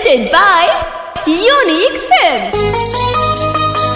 presented by Unique Films.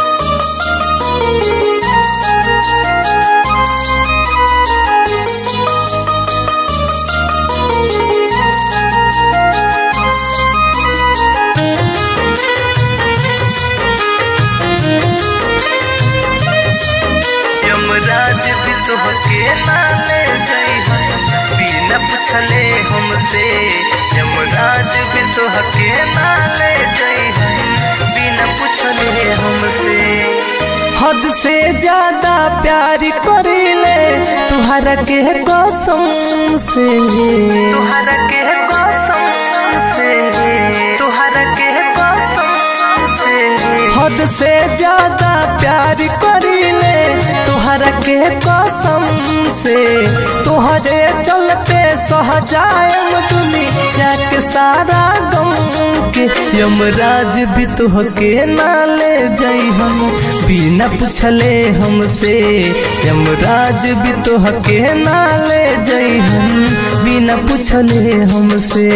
Yamraj भी तोहके ना ले जाई बिना पूछले हमसे यमराज भी तोहके ना ले जाई बिना पूछले हमसे हद से ज्यादा प्यार करीले तुहरा के कसम से तुहरा के कसम से तुहरा के कसम से हद से ज्यादा प्यार करीले तुहरा के कसम से तुहरे चलते सहजायम दुनिया के सारा गम के यमराज भी तुहके ना ले जाई हम बिना पूछले हमसे यमराज भी तुहके ना ले जाई हम बिना पूछले हमसे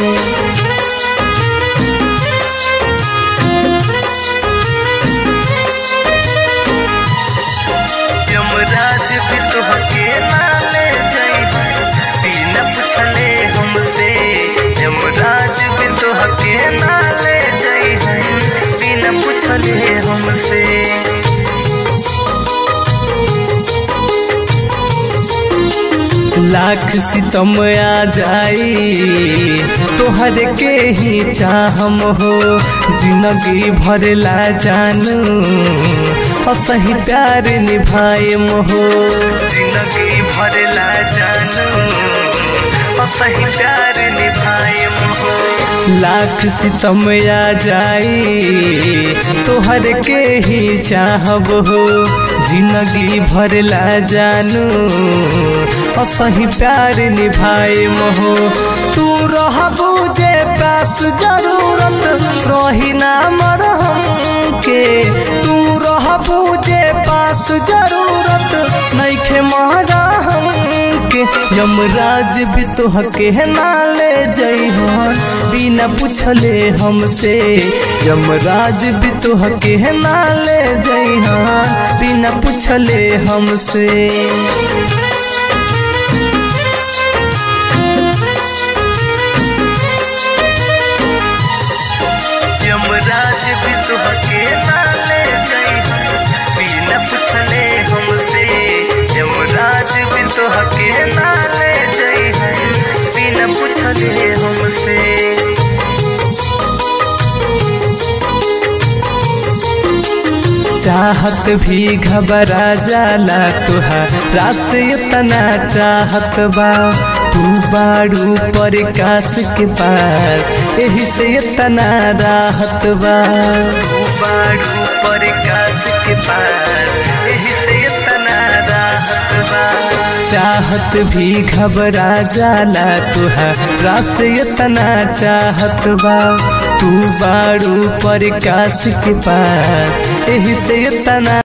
यमराज भी तोहके ना ले जाई बिना पूछले हमसे यमराज भी तोहके ना ले जाई बिना पूछले हमसे लाख सितम आ जाई तोहर के ही चाहम हो जिंदगी भरला जानू असही प्यार निभाएम हो जिंदगी भरला जानू असही प्यार निभाएम हो लाख सितम आ जाई तोहर के ही चाहब हो जिंदगी भरला जानू असही प्यार निभाएम हो तू रहबू जे पास जरूरत रही ना मरहम के तू रहबू जे पास जरूरत नइखे मरहम के यमराज भी तोहके ना ले जइहन बिना पूछले हमसे यमराज भी तोहके ना ले जइहन बिना पूछले हमसे यमराज भी तोहके ना ले जाई बिना पूछले हमसे यमराज भी तोहके ना ले जाई बिना पूछले हमसे चाहत भी घबरा जाला तुहारा से इतना चाहत बा तू बाड़ू प्रकाश के पास यही से इतना राहत बा बाड़ू प्रकाश के पास यही से इतना राहत बा चाहत भी घबरा जाला तुहारा से इतना चाहत बा तू बाड़ू प्रकाश के पास यही से इतना